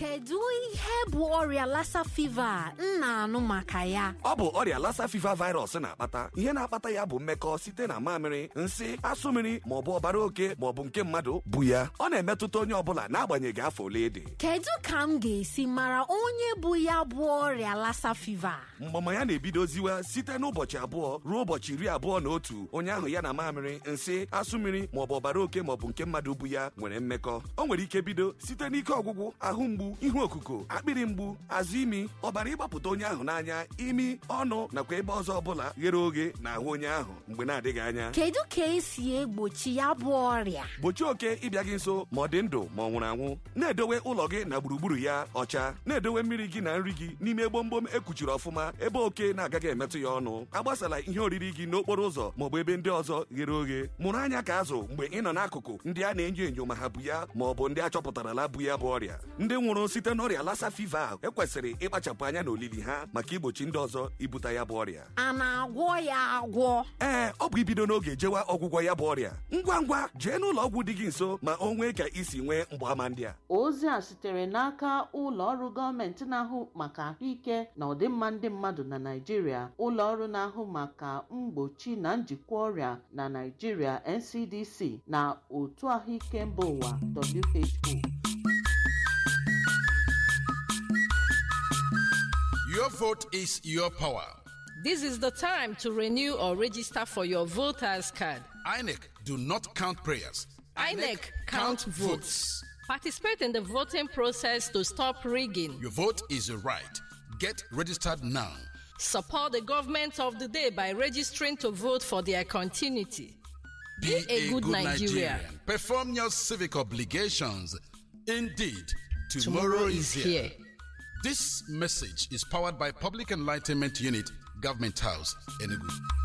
kedu ihe bụ ọrịa lassa fever a m na-anụ maka ya ọ bụ ọrịa lassa fever virus na-akpata ihe na-akpata ya bụ mmekọ site na mamịrị nsị asụ mmiri maọbụ ọbara oke maọbụ nke mmadụ bụ ya ọ na-emetụta onye ọbụla n'agbanyeghị afọ ole dị kedu ka m ga-esi mara onye bụ ya bụ ọrịa lassa fever mgbama ya na-ebidoziwa site n'ụbọchị abụọ ruo ụbọchị iri abụọ na otu onye ahụ ya na mamịrị nsị asụ mmiri maọbụ ọbara oke maọbụ nke mmadụ bụ ya nwere mmekọ o nwere ike bido site n'ike ọgwụgwụ ahụ mgbu ihu okuko akpịrị mgbu azụ imi ọbara ịgbapụta onye ahụ n'anya imi ọnụ nakwa ebe ọzọ ọbụla ghere oghe na ahụ onye ahụ mgbe na-adịghị anya kedu ka esi egbochi ya bụ ọrịa gbochie oke ịbịa gị nso ma ọ dị ndụ ma ọ nwụrụ anwụ na-edowe ụlọ gị na gburugburu ya ọcha na-edowe mmiri gị na nri gị n'ime gbomgbom ekpuchiri ọfụma ebe oke na-agaghị emetụ ya ọnụ agbasala ihe oriri gị n'okporo ụzọ maọbụ ebe ndị ọzọ ghere oghe mụrụ anya ka azụ mgbe ị nọ n'akụkụ ndị a na-enyo enyo ma ha bụ ya ma ọ bụ ndị achọpụtarala bụ ya bụ ọrịa ndị nwụrụ site n'ọrịa lassa fever a ekwesịrị ịkpachapụ anya n'olili ha maka igbochi ndị ọzọ ibute ya bụ ọrịa a na-agwọ ya agwọ ee ọ bụ ibido n'oge jewa ọgwụgwọ ya bụ ọrịa ngwa ngwa jee n'ụlọ ọgwụ dị gị nso ma o nwee ka isi nwee mgbaàmà ndị a ozi a sitere n'aka ụlọ ọrụ gọọmenti na-ahụ maka ahụike na ọdịmma ndị mmadụ na Naịjirịa ụlọ ọrụ na-ahụ maka mgbochi na njikwa ọrịa na Naịjirịa NCDC na otu ahụike mba ụwa WHO Your vote is your power. This is the time to renew or register for your voters card. INEC do not count prayers. INEC count votes. Participate in the voting process to stop rigging. Your vote is a right. Get registered now. Support the government of the day by registering to vote for their continuity. Be a good Nigerian. Perform your civic obligations. Indeed, tomorrow, Tomorrow is is here. here. This message is powered by Public Enlightenment Unit, Government House, Enugu.